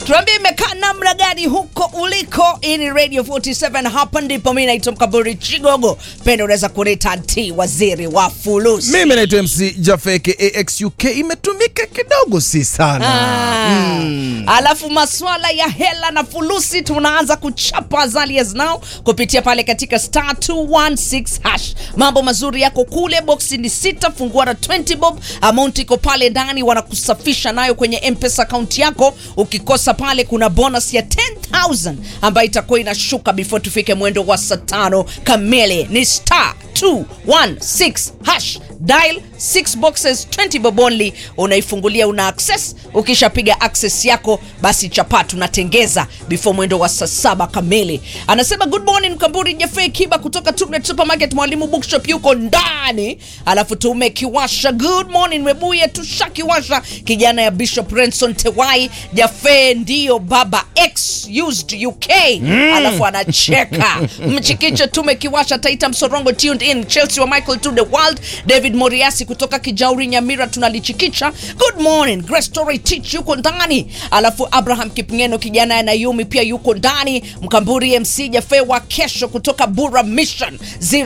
tuambie imekaa namna gani huko uliko hii ni radio 47 hapa ndipo mi naitwa mkaburi chigogo pendo unaweza kunita t waziri wa fulusi mimi naitwa mc jafeke axuk imetumika kidogo si sana Ah. alafu maswala ya hela na fulusi tunaanza kuchapa azali as now kupitia pale katika star 216 hash mambo mazuri yako kule boksi ni sita fungua na 20 bob amount iko pale ndani wanakusafisha nayo kwenye mpesa akaunti yako ukikosa pale kuna bonus ya 10000 ambayo itakuwa inashuka before tufike mwendo wa saa tano kamili ni star 216 hash dial 6 boxes 20 bob only unaifungulia una access ukishapiga access yako basi chapa tunatengeza before mwendo wa saa saba kamili anasema good morning mkamburi jefe kiba kutoka Tubnet supermarket mwalimu bookshop yuko ndani alafu tumekiwasha good morning webuye tushakiwasha kijana ya bishop renson tewai jafe ndio baba x used uk alafu anacheka mchikicho tumekiwasha taita msorongo tuned in chelsea wa michael to the world david moriasi kutoka kijauri nyamira tunalichikicha good morning Grace story teach yuko ndani alafu abraham kipngeno kijana ya nayumi pia yuko ndani mkamburi mc jafe wa kesho kutoka bura mission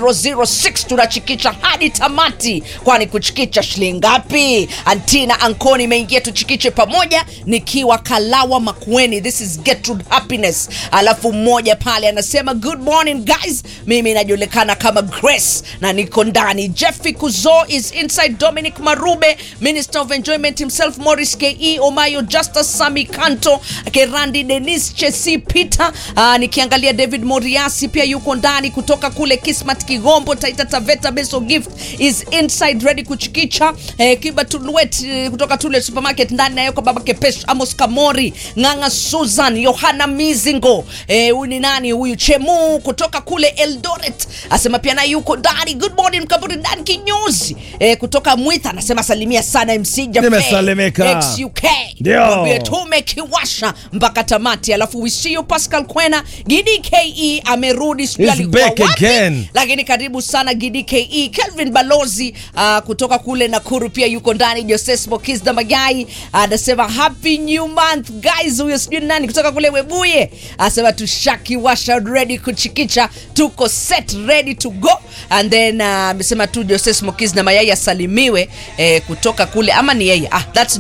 006 tunachikicha hadi tamati kwani kuchikicha shilingi ngapi antina ankoni imeingia tuchikiche pamoja nikiwa kalawa makueni this is Gertrude happiness alafu mmoja pale anasema good morning guys mimi inajulikana kama grace na niko ndani jeffy kuzo is inside dominic marube minister of enjoyment himself morris ke omayo justus sami kanto kerandi denis chesi peter uh, nikiangalia david moriasi pia yuko ndani kutoka kule kismat kigombo taita taveta beso gift is inside ready kuchikicha eh, kiba tulwet eh, kutoka tule supermarket ndani nayo kwa baba kepesh amos kamori nganga susan yohana mizingo eh, huyu ni nani huyu chemu kutoka kule eldoret asema pia naye yuko ndani good morning mkaburi ndani kinyozi eh, kutoka mwitha anasema salimia sana mc Jaffe, Nimesalimika. XUK Ndio. Mwambie tumekiwasha mpaka tamati alafu wisio pascal kwena gidi ke amerudi sijui He's alikuwa back wapi, again. lakini karibu sana gidi ke kelvin balozi uh, kutoka kule nakuru pia yuko ndani joses mokisda magai anasema happy new month guys huyo sijui ni nani kutoka kule webuye anasema tushakiwasha ready kuchikicha tuko set ready to go and then uh, amesema tu joses mokis na mayai asalimiwe eh, kutoka kule ama ni yeye ah, that's